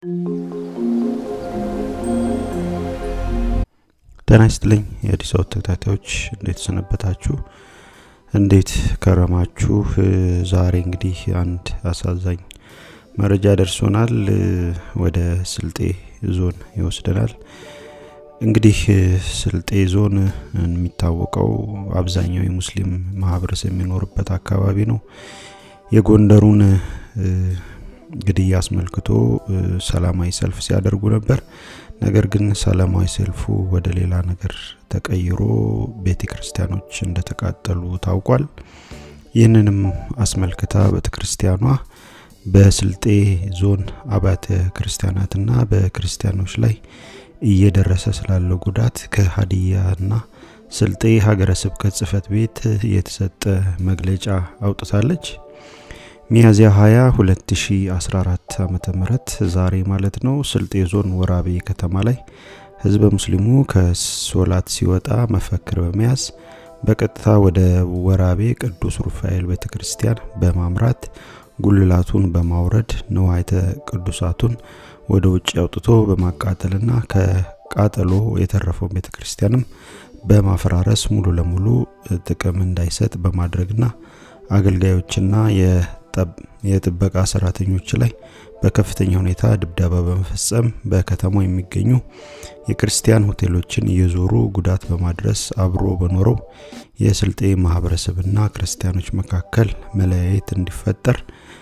ጤና ይስጥልኝ የአዲስ አበባ ተከታታዮች እንዴት ሰነበታችሁ? እንዴት ከረማችሁ? ዛሬ እንግዲህ አንድ አሳዛኝ መረጃ ደርሶናል። ወደ ስልጤ ዞን ይወስደናል። እንግዲህ ስልጤ ዞን የሚታወቀው አብዛኛው የሙስሊም ማህበረሰብ የሚኖርበት አካባቢ ነው። የጎንደሩን ግድያ አስመልክቶ ሰላማዊ ሰልፍ ሲያደርጉ ነበር። ነገር ግን ሰላማዊ ሰልፉ ወደ ሌላ ነገር ተቀይሮ ቤተ ክርስቲያኖች እንደተቃጠሉ ታውቋል። ይህንንም አስመልክታ ቤተ ክርስቲያኗ በስልጤ ዞን አብያተ ክርስቲያናትና በክርስቲያኖች ላይ እየደረሰ ስላለው ጉዳት ከሀዲያና ስልጤ ሀገረ ስብከት ጽሕፈት ቤት የተሰጠ መግለጫ አውጥታለች። ሚያዝያ 20 2014 ዓመተ ምህረት ዛሬ ማለት ነው። ስልጤ ዞን ወራቤ ከተማ ላይ ህዝበ ሙስሊሙ ከሶላት ሲወጣ መፈክር በመያዝ በቀጥታ ወደ ወራቤ ቅዱስ ሩፋኤል ቤተ ክርስቲያን በማምራት ጉልላቱን በማውረድ ንዋይተ ቅዱሳቱን ወደ ውጭ አውጥቶ በማቃጠልና ከቃጠሎ የተረፈው ቤተ ክርስቲያንም በማፈራረስ ሙሉ ለሙሉ ጥቅም እንዳይሰጥ በማድረግና አገልጋዮችና የጥበቃ ሰራተኞች ላይ በከፍተኛ ሁኔታ ድብደባ በመፈጸም በከተማው የሚገኙ የክርስቲያን ሆቴሎችን እየዞሩ ጉዳት በማድረስ አብሮ በኖረው የስልጤ ማህበረሰብና ክርስቲያኖች መካከል መለያየት እንዲፈጠር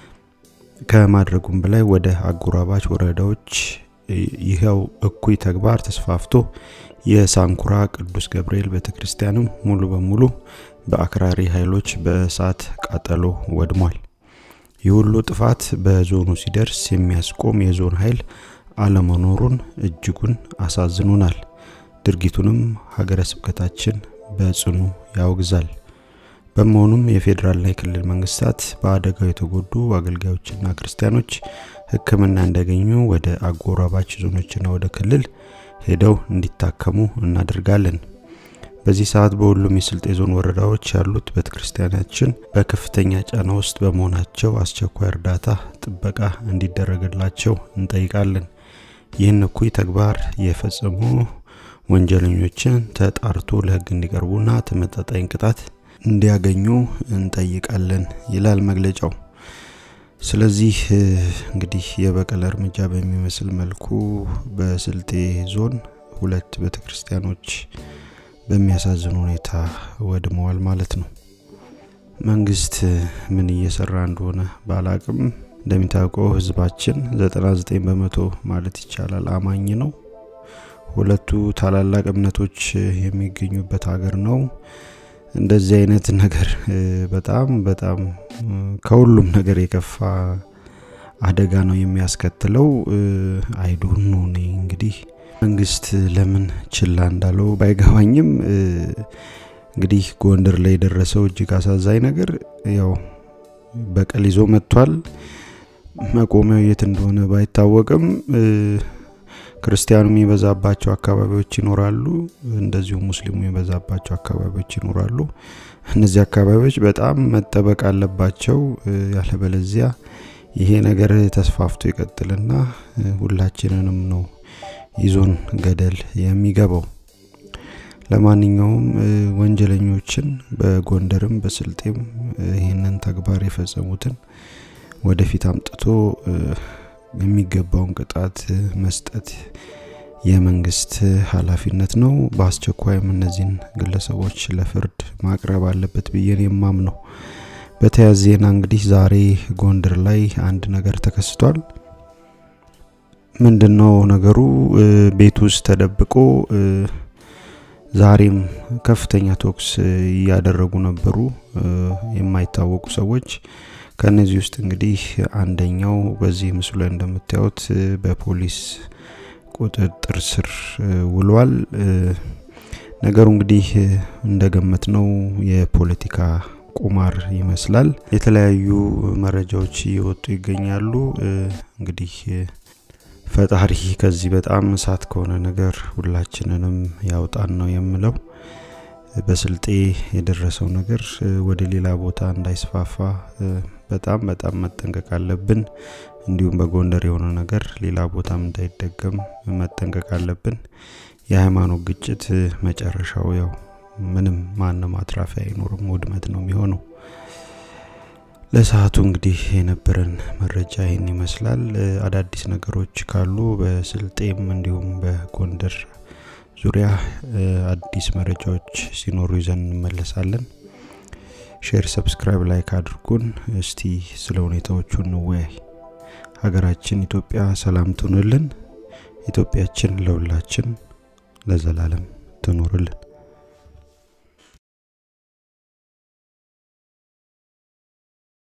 ከማድረጉም በላይ ወደ አጎራባች ወረዳዎች ይኸው እኩይ ተግባር ተስፋፍቶ የሳንኩራ ቅዱስ ገብርኤል ቤተክርስቲያንም ሙሉ በሙሉ በአክራሪ ኃይሎች በእሳት ቃጠሎ ወድሟል። ይህ ሁሉ ጥፋት በዞኑ ሲደርስ የሚያስቆም የዞን ኃይል አለመኖሩን እጅጉን አሳዝኖናል። ድርጊቱንም ሀገረ ስብከታችን በጽኑ ያወግዛል። በመሆኑም የፌዴራልና የክልል መንግስታት በአደጋው የተጎዱ አገልጋዮችና ክርስቲያኖች ሕክምና እንዲያገኙ ወደ አጎራባች ዞኖችና ወደ ክልል ሄደው እንዲታከሙ እናደርጋለን። በዚህ ሰዓት በሁሉም የስልጤ ዞን ወረዳዎች ያሉት ቤተ ክርስቲያናችን በከፍተኛ ጫና ውስጥ በመሆናቸው አስቸኳይ እርዳታ፣ ጥበቃ እንዲደረግላቸው እንጠይቃለን። ይህን እኩይ ተግባር የፈጸሙ ወንጀለኞችን ተጣርቶ ለህግ እንዲቀርቡና ተመጣጣኝ ቅጣት እንዲያገኙ እንጠይቃለን ይላል መግለጫው። ስለዚህ እንግዲህ የበቀል እርምጃ በሚመስል መልኩ በስልጤ ዞን ሁለት ቤተ ክርስቲያኖች በሚያሳዝን ሁኔታ ወድመዋል ማለት ነው። መንግስት ምን እየሰራ እንደሆነ ባላቅም እንደሚታወቀው ህዝባችን 99 በመቶ ማለት ይቻላል አማኝ ነው። ሁለቱ ታላላቅ እምነቶች የሚገኙበት ሀገር ነው። እንደዚህ አይነት ነገር በጣም በጣም ከሁሉም ነገር የከፋ አደጋ ነው የሚያስከትለው። አይዶን ነው እኔ እንግዲህ መንግስት ለምን ችላ እንዳለው ባይገባኝም እንግዲህ ጎንደር ላይ የደረሰው እጅግ አሳዛኝ ነገር ያው በቀል ይዞ መጥቷል። መቆሚያው የት እንደሆነ ባይታወቅም ክርስቲያኑ የሚበዛባቸው አካባቢዎች ይኖራሉ፣ እንደዚሁም ሙስሊሙ የሚበዛባቸው አካባቢዎች ይኖራሉ። እነዚህ አካባቢዎች በጣም መጠበቅ አለባቸው። ያለበለዚያ ይሄ ነገር ተስፋፍቶ ይቀጥልና ሁላችንንም ነው ይዞን ገደል የሚገባው። ለማንኛውም ወንጀለኞችን በጎንደርም በስልጤም ይህንን ተግባር የፈጸሙትን ወደፊት አምጥቶ የሚገባውን ቅጣት መስጠት የመንግስት ኃላፊነት ነው። በአስቸኳይም እነዚህን ግለሰቦች ለፍርድ ማቅረብ አለበት ብዬን የማም ነው። በተያያዘ ዜና እንግዲህ ዛሬ ጎንደር ላይ አንድ ነገር ተከስቷል። ምንድነው ነገሩ? ቤት ውስጥ ተደብቆ ዛሬም ከፍተኛ ቶክስ እያደረጉ ነበሩ የማይታወቁ ሰዎች። ከነዚህ ውስጥ እንግዲህ አንደኛው በዚህ ምስሉ ላይ እንደምታዩት በፖሊስ ቁጥጥር ስር ውሏል። ነገሩ እንግዲህ እንደገመት ነው የፖለቲካ ቁማር ይመስላል። የተለያዩ መረጃዎች እየወጡ ይገኛሉ። እንግዲህ ፈጣሪ ከዚህ በጣም እሳት ከሆነ ነገር ሁላችንንም ያውጣን ነው የምለው። በስልጤ የደረሰው ነገር ወደ ሌላ ቦታ እንዳይስፋፋ በጣም በጣም መጠንቀቅ አለብን። እንዲሁም በጎንደር የሆነ ነገር ሌላ ቦታም እንዳይደገም መጠንቀቅ አለብን። የሃይማኖት ግጭት መጨረሻው ያው ምንም ማንም አትራፊ አይኖርም፣ ውድመት ነው የሚሆነው። ለሰዓቱ እንግዲህ የነበረን መረጃ ይህን ይመስላል። አዳዲስ ነገሮች ካሉ በስልጤም እንዲሁም በጎንደር ዙሪያ አዲስ መረጃዎች ሲኖሩ ይዘን እንመለሳለን። ሼር፣ ሰብስክራይብ፣ ላይክ አድርጉን። እስቲ ስለ ሁኔታዎቹ እንወያይ። ሀገራችን ኢትዮጵያ ሰላም ትሁንልን። ኢትዮጵያችን ለሁላችን ለዘላለም ትኖርልን።